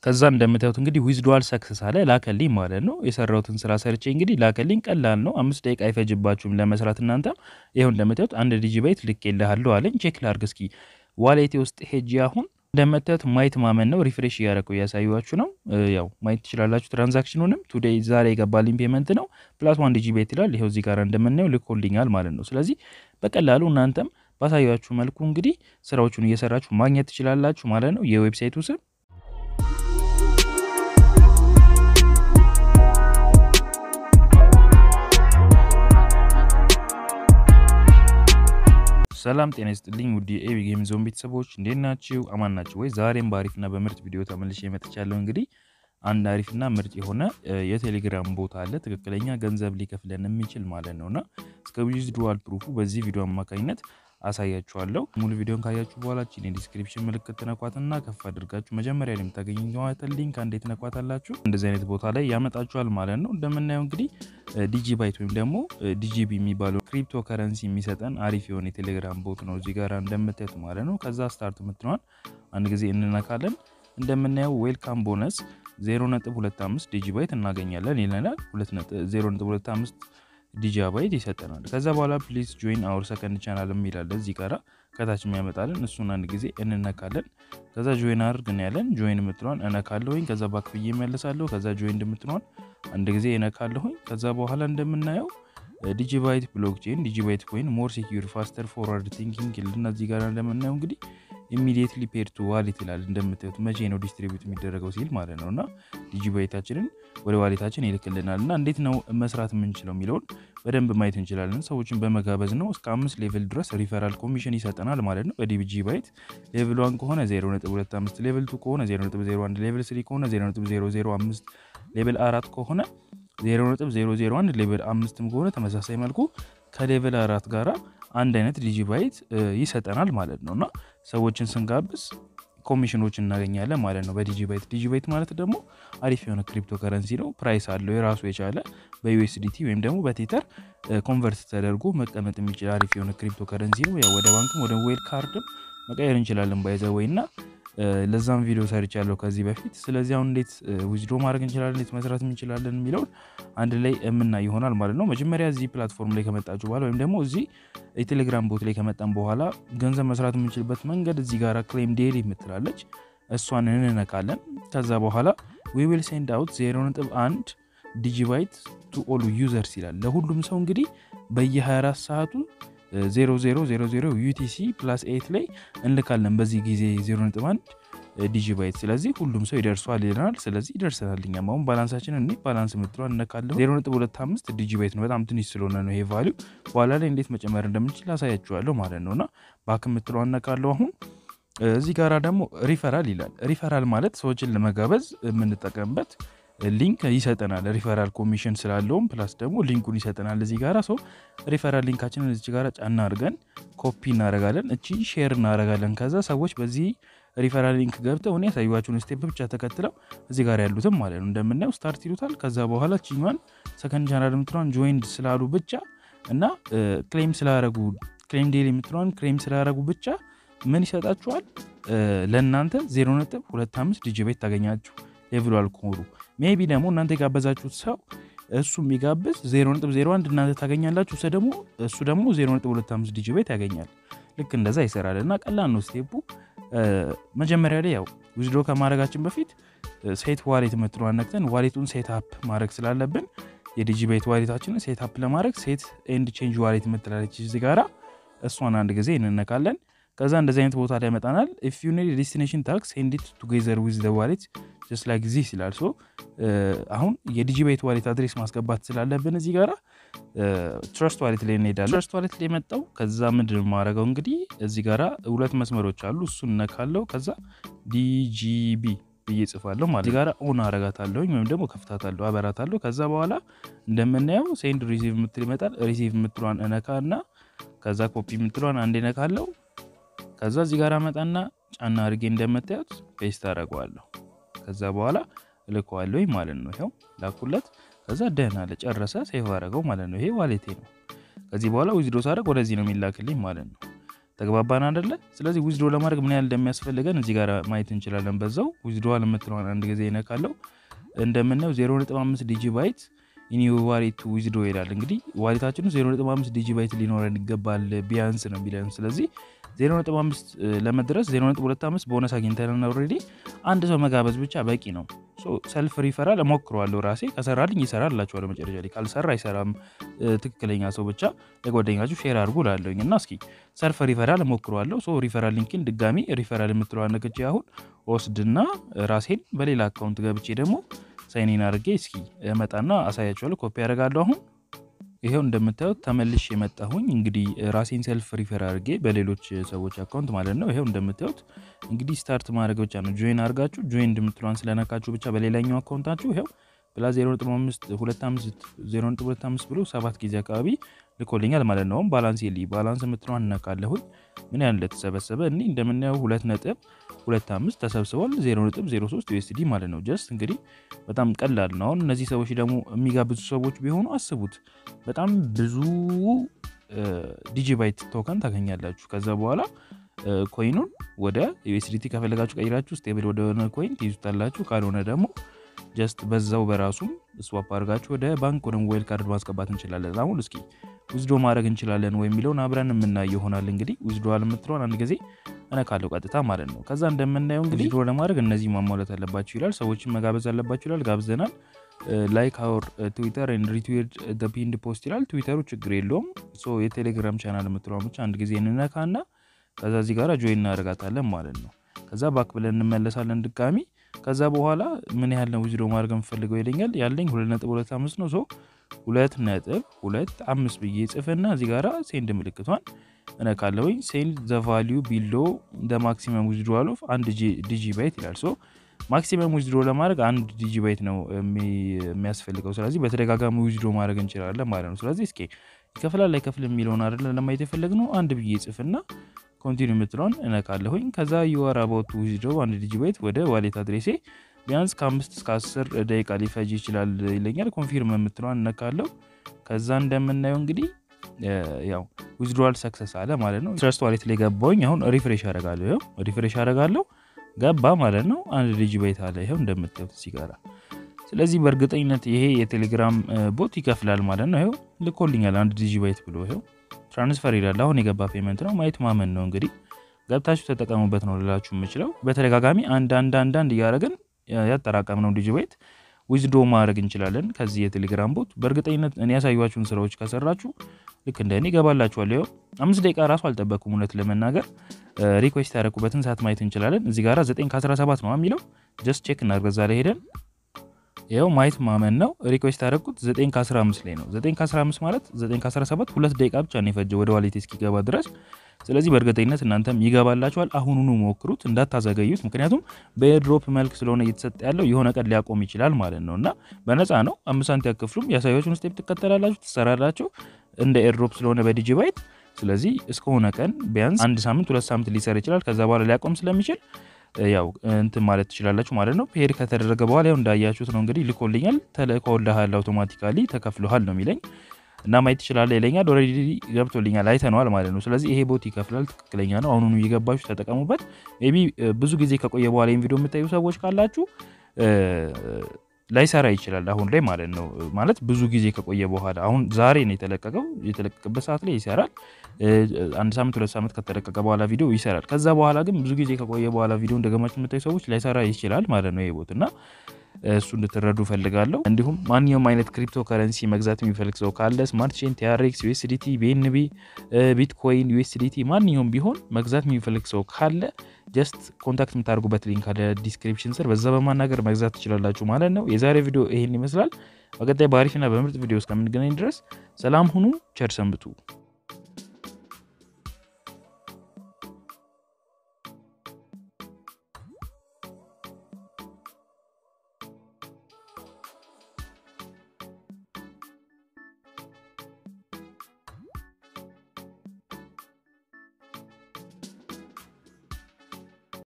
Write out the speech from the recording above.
ከዛ እንደምታዩት እንግዲህ ዊዝድዋል ሰክሰስ አለ ላከልኝ ማለት ነው። የሰራሁትን ስራ ሰርቼ እንግዲህ ላከልኝ። ቀላል ነው፣ አምስት ደቂቃ አይፈጅባችሁም ለመስራት እናንተ። ይኸው እንደምታዩት አንድ ዲጂባይት ልኬልሃለሁ አለኝ። ቼክ ላርግ እስኪ ዋሌቴ ውስጥ ሄጂ አሁን እንደምታዩት ማየት ማመን ነው። ሪፍሬሽ እያደረገው እያሳዩችሁ ነው። ያው ማየት ትችላላችሁ። ትራንዛክሽኑንም ቱዴይ ዛሬ የገባልኝ ፔመንት ነው ፕላስ ዋን ዲጂባይት ይላል። ይኸው እዚህ ጋር እንደምናየው ልኮልኛል ማለት ነው። ስለዚህ በቀላሉ እናንተም ባሳያችሁ መልኩ እንግዲህ ስራዎቹን እየሰራችሁ ማግኘት ትችላላችሁ ማለት ነው። የዌብሳይቱ ስም ሰላም ጤና ይስጥልኝ ውድ የኤቢ ጌም ዞን ቤተሰቦች እንዴት ናችሁ? አማን ናችሁ ወይ? ዛሬም በአሪፍና በምርጥ ቪዲዮ ተመልሼ መጥቻለሁ። እንግዲህ አንድ አሪፍና ምርጥ የሆነ የቴሌግራም ቦታ አለ ትክክለኛ ገንዘብ ሊከፍለን የሚችል ማለት ነውና እስከ ዊዝድሮዋል ፕሩፉ በዚህ ቪዲዮ አማካኝነት አሳያችኋለሁ። ሙሉ ቪዲዮን ካያችሁ በኋላ ቺን የዲስክሪፕሽን ምልክት ትነኳትና ከፍ አድርጋችሁ መጀመሪያ ላይ የምታገኙትን ሊንክ አንዴ ትነኳታላችሁ። እንደዚህ አይነት ቦታ ላይ ያመጣችኋል ማለት ነው። እንደምናየው እንግዲህ ዲጂባይት ወይም ደግሞ ዲጂቢ የሚባለው ክሪፕቶ ከረንሲ የሚሰጠን አሪፍ የሆነ የቴሌግራም ቦት ነው እዚህ ጋር እንደምታዩት ማለት ነው። ከዛ ስታርት የምትለዋን አንድ ጊዜ እንነካለን። እንደምናየው ዌልካም ቦነስ 0.25 ዲጂባይት እናገኛለን ይለናል። 0.25 ዲጂባይት ይሰጠናል። ከዛ በኋላ ፕሊዝ ጆይን አውር ሰከንድ ቻናል የሚላለ እዚህ ጋራ ከታች የሚያመጣልን እሱን አንድ ጊዜ እንነካለን። ከዛ ጆይን አድርግ ያለን ጆይን የምትለዋን እነካለሁኝ። ከዛ ባክ ብዬ እመልሳለሁ። ከዛ ጆይን እንደምትለዋን አንድ ጊዜ እነካለሁኝ። ከዛ በኋላ እንደምናየው ዲጂባይት ብሎክቼን፣ ዲጂባይት ኮይን፣ ሞር ሴኪዩር፣ ፋስተር ፎርዋርድ ቲንኪንግ ይልና እዚህ ጋር እንደምናየው እንግዲህ ኢሚዲየትሊ ፔድ ቱ ዋሌት ይላል። እንደምታዩት መቼ ነው ዲስትሪቢዩት የሚደረገው ሲል ማለት ነው። እና ዲጂባይታችንን ወደ ዋሌታችን ይልክልናል። እና እንዴት ነው መስራት የምንችለው የሚለውን በደንብ ማየት እንችላለን። ሰዎችን በመጋበዝ ነው። እስከ አምስት ሌቭል ድረስ ሪፈራል ኮሚሽን ይሰጠናል ማለት ነው። በዲጂባይት ሌቭል ዋን ከሆነ 0.25፣ ሌቭል ቱ ከሆነ 0.01፣ ሌቭል ስሪ ከሆነ 0.005፣ ሌቭል አራት ከሆነ 0.001 ሌቭል አምስትም ከሆነ ተመሳሳይ መልኩ ከሌቭል አራት ጋራ አንድ አይነት ዲጂባይት ይሰጠናል ማለት ነው። እና ሰዎችን ስንጋብዝ ኮሚሽኖች እናገኛለን ማለት ነው በዲጂባይት። ዲጂባይት ማለት ደግሞ አሪፍ የሆነ ክሪፕቶ ከረንሲ ነው። ፕራይስ አለው የራሱ የቻለ በዩኤስዲቲ ወይም ደግሞ በቴተር ኮንቨርት ተደርጎ መቀመጥ የሚችል አሪፍ የሆነ ክሪፕቶ ከረንሲ ነው። ያው ወደ ባንክም ወደ ዌል ካርድም መቀየር እንችላለን ባይዘ ወይ እና ለዛም ቪዲዮ ሰርቻለሁ ከዚህ በፊት። ስለዚህ አሁን እንዴት ዊዝድሮ ማድረግ እንችላለን፣ እንዴት መስራት እንችላለን የሚለውን አንድ ላይ የምናይ ይሆናል ማለት ነው። መጀመሪያ እዚህ ፕላትፎርም ላይ ከመጣችሁ በኋላ ወይም ደግሞ እዚህ የቴሌግራም ቦት ላይ ከመጣን በኋላ ገንዘብ መስራት የምንችልበት መንገድ እዚህ ጋር ክሌም ዴይሊ የምትላለች እሷን እንነካለን። ከዛ በኋላ ዊ ዊል ሴንድ አውት 0.1 ዲጂባይት ቱ ኦል ዩዘርስ ይላል። ለሁሉም ሰው እንግዲህ በየ24 ሰዓቱ 0000 ዩቲሲ ፕላስ ኤት ላይ እንልካለን በዚህ ጊዜ 0.1 ዲጂባይት። ስለዚህ ሁሉም ሰው ይደርሷል ይለናል። ስለዚህ ይደርሰናል። እኛም አሁን ባላንሳችን እኔ ባላንስ የምትለዋ እነካለሁ። 0.25 ዲጂባይት ነው፣ በጣም ትንሽ ስለሆነ ነው ይሄ ቫሊዩ። በኋላ ላይ እንዴት መጨመር እንደምንችል አሳያችኋለሁ ማለት ነው። እና ባክ የምትለዋ እነካለሁ አሁን እዚህ ጋራ ደግሞ ሪፈራል ይላል። ሪፈራል ማለት ሰዎችን ለመጋበዝ የምንጠቀምበት ሊንክ ይሰጠናል። ሪፈራል ኮሚሽን ስላለውም ፕላስ ደግሞ ሊንኩን ይሰጠናል። እዚህ ጋራ ሰው ሪፈራል ሊንካችንን እዚህ ጋራ ጫና አድርገን ኮፒ እናደርጋለን። እቺ ሼር እናደርጋለን። ከዛ ሰዎች በዚህ ሪፈራል ሊንክ ገብተው እኔ ያሳዩዋችሁን ስቴፕ ብቻ ተከትለው እዚህ ጋር ያሉትም ማለት ነው እንደምናየው ስታርት ይሉታል። ከዛ በኋላ ቺኛን ሰከንድ ቻናል የምትለዋን ጆይንድ ስላሉ ብቻ እና ክሌም ስላረጉ ክሌም ዴል የምትለዋን ክሌም ስላረጉ ብቻ ምን ይሰጣችኋል? ለእናንተ 0.25 ዲጂባይት ታገኛችሁ ሌቭሉ አልኮሩ ሜቢ ደግሞ እናንተ የጋበዛችሁት ሰው እሱ የሚጋብዝ 0.01 እናንተ ታገኛላችሁ። እሱ ደግሞ እሱ ደግሞ 0.25 ዲጂባይት ያገኛል። ልክ እንደዛ ይሰራል እና ቀላል ነው ስቴፑ። መጀመሪያ ላይ ያው ዊዝድሮ ከማድረጋችን በፊት ሴት ዋሌት የምትለዋን ነክተን ዋሌቱን ሴት አፕ ማድረግ ስላለብን የዲጂባይት ዋሌታችንን ሴት አፕ ለማድረግ ሴት ኤንድ ቼንጅ ዋሌት የምትላለች እዚህ ጋራ እሷን አንድ ጊዜ እንነካለን። ከዛ እንደዚህ አይነት ቦታ ላይ ያመጣናል። ኢፍ ዩ ኒድ ዴስቲኔሽን ታክስ ሴንድ ኢት ቱጌዘር ዊዝ ዘ ዋሌት ጀስት ላይክ ዚስ ይላል። ሶ አሁን የዲጂባይት ዋሌት አድሬስ ማስገባት ስላለብን እዚህ ጋራ ትረስት ዋሌት ላይ እንሄዳለን። ትረስት ዋሌት ላይ የመጣው ከዛ ምንድን የማደርገው እንግዲህ እዚህ ጋራ ሁለት መስመሮች አሉ። እሱን እነካለው። ከዛ ዲጂቢ ብዬ ጽፋለሁ ማለት እዚህ ጋራ ኦን አረጋታለሁኝ ወይም ደግሞ ከፍታታለሁ፣ አበራታለሁ። ከዛ በኋላ እንደምናየው ሴንድ ሪሲቭ የምትል ይመጣል። ሪሲቭ የምትሏን እነካ እና ከዛ ኮፒ የምትሏን አንድ እነካለው። ከዛ እዚህ ጋር መጣና ጫና አድርጌ እንደምታዩት ፔስት አደርገዋለሁ። ከዛ በኋላ እልከዋለሁ ማለት ነው። ይኸው ላኩለት። ከዛ ደህና ለጨረሰ ሴቭ አደረገው ማለት ነው። ይሄ ዋሌቴ ነው። ከዚህ በኋላ ዊዝድሮ ሳደርግ ወደዚህ ነው የሚላክልኝ ማለት ነው። ተግባባን አይደለ? ስለዚህ ዊዝድሮ ለማድረግ ምን ያህል እንደሚያስፈልገን እዚህ ጋር ማየት እንችላለን። በዛው ዊዝድሮ የምትለዋን አንድ ጊዜ ይነካለው። እንደምናየው 0.5 ዲጂ ባይት ኢኒ ዋሌት ዊዝድሮ ይላል። እንግዲህ ዋሌታችን 0.5 ዲጂ ባይት ሊኖረን ይገባል ቢያንስ ነው የሚለን። ስለዚህ 0.5 ለመድረስ 0.25 ቦነስ አግኝተን ኦልሬዲ አንድ ሰው መጋበዝ ብቻ በቂ ነው። ሰልፍ ሪፈራል እሞክረዋለሁ ራሴ ከሰራልኝ ይሰራል እላችኋለሁ። መጨረሻ ላይ ካልሰራ አይሰራም። ትክክለኛ ሰው ብቻ ለጓደኛችሁ ሼር አድርጉ ላለኝ እና እስኪ ሰልፍ ሪፈራል እሞክረዋለሁ። ሶ ሪፈራል ሊንክን ድጋሚ ሪፈራል የምትለዋ ነክቼ አሁን ወስድና ራሴን በሌላ አካውንት ገብቼ ደግሞ ሳይኒን አድርጌ እስኪ መጣና አሳያችኋለሁ። ኮፒ ያደርጋለሁ አሁን ይሄው እንደምታዩት ተመልሽ የመጣሁኝ እንግዲህ ራሴን ሰልፍ ሪፈር አድርጌ በሌሎች ሰዎች አካውንት ማለት ነው። ይሄው እንደምታዩት እንግዲህ ስታርት ማድረግ ብቻ ነው። ጆይን አድርጋችሁ ጆይን እንደምትሏን ስለነካችሁ ብቻ በሌላኛው አካውንታችሁ ይሄው ፕላስ 0.25 ብሎ ሰባት ጊዜ አካባቢ ልኮልኛል ማለት ነው። ባላንስ የሊ ባላንስ የምትለዋን እነካለሁኝ ምን ያህል እንደተሰበሰበ እኔ እንደምናየው ሁለት ነጥብ ሁለት አምስት ተሰብስቧል። 0.03 ዩኤስዲ ማለት ነው። ጀስት እንግዲህ በጣም ቀላል ነው። አሁን እነዚህ ሰዎች ደግሞ የሚጋብዙ ሰዎች ቢሆኑ አስቡት፣ በጣም ብዙ ዲጂባይት ቶከን ታገኛላችሁ። ከዛ በኋላ ኮይኑን ወደ ዩኤስዲቲ ከፈለጋችሁ ቀይራችሁ ስቴብል ወደሆነ ኮይን ትይዙታላችሁ። ካልሆነ ደግሞ ጀስት በዛው በራሱም ስዋፕ አድርጋችሁ ወደ ባንክ ወደ ሞባይል ካርድ ማስገባት እንችላለን። አሁን እስኪ ዊዝዶ ማድረግ እንችላለን ወይ የሚለውን አብረን የምናየው ይሆናል። እንግዲህ ዊዝዶ የምትለውን አንድ ጊዜ እነካለው ቀጥታ ማለት ነው። ከዛ እንደምናየው እንግዲህ ዊዝዶ ለማድረግ እነዚህ ማሟላት አለባችሁ ይላል። ሰዎችን መጋበዝ አለባችሁ ይላል። ጋብዘናል። ላይክ አወር ትዊተር ሪትዊድ ፒንድ ፖስት ይላል። ትዊተሩ ችግር የለውም። ሶ የቴሌግራም ቻናል የምትለውን ብቻ አንድ ጊዜ እንነካና ከዛ እዚህ ጋር ጆይን እናደርጋታለን ማለት ነው። ከዛ ባክ ብለን እንመለሳለን ድጋሚ ከዛ በኋላ ምን ያህል ነው ዊዝድሮ ማድረግ የምፈልገው ይለኛል። ያለኝ ሁለት ነጥብ ሁለት አምስት ነው። ሰው ሁለት ነጥብ ሁለት አምስት ብዬ ጽፍና እዚህ ጋራ ሴንድ ምልክቷን እነካለሁኝ። ሴንድ ዘ ቫሊዩ ቢሎ ደ ማክሲመም ዊዝድሮ ኦፍ አንድ ዲጂ ባይት ይላል። ሶ ማክሲመም ዊዝድሮ ለማድረግ አንድ ዲጂ ባይት ነው የሚያስፈልገው። ስለዚህ በተደጋጋሚ ዊዝድሮ ማድረግ እንችላለን ማለት ነው። ስለዚህ እስኪ ይከፍላል አይከፍል የሚለውን አይደለ ለማየት የፈለግነው አንድ ብዬ ጽፍና ኮንቲኒ የምትለውን እነካለሁኝ። ከዛ ዩአር አባውት ዊዝድሮ አንድ ዲጂ ባይት ወደ ዋሌት አድሬሴ ቢያንስ ከአምስት እስከ አስር ደቂቃ ሊፈጅ ይችላል ይለኛል። ኮንፊርም የምትለውን እነካለሁ። ከዛ እንደምናየው እንግዲህ ያው ዊዝድሮዋል ሰክሰስ አለ ማለት ነው። ትረስት ዋሌት ላይ ገባሁኝ። አሁን ሪፍሬሽ አደርጋለሁ። ይኸው ሪፍሬሽ አደርጋለሁ ገባ ማለት ነው። አንድ ዲጂ ባይት አለ ይኸው እንደምታዩት እዚህ ጋራ። ስለዚህ በእርግጠኝነት ይሄ የቴሌግራም ቦት ይከፍላል ማለት ነው። ይኸው ልኮልኛል አንድ ዲጂ ባይት ብሎ ይኸው ትራንስፈር ይላል። አሁን የገባ ፔመንት ነው። ማየት ማመን ነው እንግዲህ ገብታችሁ ተጠቀሙበት ነው ልላችሁ የምችለው። በተደጋጋሚ አንድ አንድ አንድ አንድ እያደረግን ያጠራቀምነው ዲጂ ባይት ዊዝዶ ማድረግ እንችላለን ከዚህ የቴሌግራም ቦት። በእርግጠኝነት እኔ ያሳዩችሁን ስራዎች ከሰራችሁ ልክ እንደ እኔ ይገባላችኋል። ይኸው አምስት ደቂቃ ራሱ አልጠበኩም እውነት ለመናገር ሪኩዌስት ያደረኩበትን ሰዓት ማየት እንችላለን። እዚህ ጋራ 9 ከ17 ነው የሚለው ጀስት ቼክ እናድርግ። እዛ ላይ ሄደን ይኸው ማየት ማመን ነው። ሪኩዌስት ያደረኩት 9 ከ15 ላይ ነው። 9 ከ15 ማለት 9 ከ17 ሁለት ደቂቃ ብቻ ነው የፈጀው ወደ ዋሌት እስኪገባ ድረስ። ስለዚህ በእርግጠኝነት እናንተም ይገባላችኋል። አሁኑኑ ሞክሩት፣ እንዳታዘገዩት። ምክንያቱም በኤርድሮፕ መልክ ስለሆነ እየተሰጠ ያለው የሆነ ቀን ሊያቆም ይችላል ማለት ነው እና በነፃ ነው። አምስት ሳንቲ ያከፍሉም። ያሳያችሁን ስቴፕ ትከተላላችሁ፣ ትሰራላችሁ እንደ ኤርድሮፕ ስለሆነ በዲጂ ባይት። ስለዚህ እስከሆነ ቀን ቢያንስ አንድ ሳምንት ሁለት ሳምንት ሊሰር ይችላል። ከዛ በኋላ ሊያቆም ስለሚችል ያው እንትን ማለት ትችላላችሁ ማለት ነው። ፔድ ከተደረገ በኋላ ያው እንዳያችሁት ነው እንግዲህ ልኮልኛል። ተልኮልሃል፣ አውቶማቲካሊ ተከፍሎሃል ነው የሚለኝ እና ማየት ትችላለህ ይለኛል። ኦልሬዲ ገብቶልኛል፣ አይተነዋል ማለት ነው። ስለዚህ ይሄ ቦት ይከፍላል፣ ትክክለኛ ነው። አሁኑኑ እየገባችሁ ተጠቀሙበት። ሜይ ቢ ብዙ ጊዜ ከቆየ በኋላ ይህን ቪዲዮ የምታዩ ሰዎች ካላችሁ ላይሰራ ይችላል አሁን ላይ ማለት ነው። ማለት ብዙ ጊዜ ከቆየ በኋላ አሁን ዛሬ ነው የተለቀቀው። የተለቀቀበት ሰዓት ላይ ይሰራል። አንድ ሳምንት ሁለት ሳምንት ከተለቀቀ በኋላ ቪዲዮ ይሰራል። ከዛ በኋላ ግን ብዙ ጊዜ ከቆየ በኋላ ቪዲዮ እንደገማችሁ የምታዩ ሰዎች ላይሰራ ይችላል ማለት ነው ይሄ ቦት እና እሱ እንድትረዱ ፈልጋለሁ። እንዲሁም ማንኛውም አይነት ክሪፕቶ ከረንሲ መግዛት የሚፈልግ ሰው ካለ ስማርት ቼን፣ ቲአርኤክስ፣ ዩኤስዲቲ፣ ቢኤንቢ፣ ቢትኮይን፣ ዩኤስዲቲ ማንኛውም ቢሆን መግዛት የሚፈልግ ሰው ካለ ጀስት ኮንታክት የምታደርጉበት ሊንክ አለ ዲስክሪፕሽን ስር፣ በዛ በማናገር መግዛት ትችላላችሁ ማለት ነው። የዛሬ ቪዲዮ ይሄን ይመስላል። በቀጣይ በአሪፍና በምርጥ ቪዲዮ እስከምንገናኝ ድረስ ሰላም ሁኑ፣ ቸር ሰንብቱ።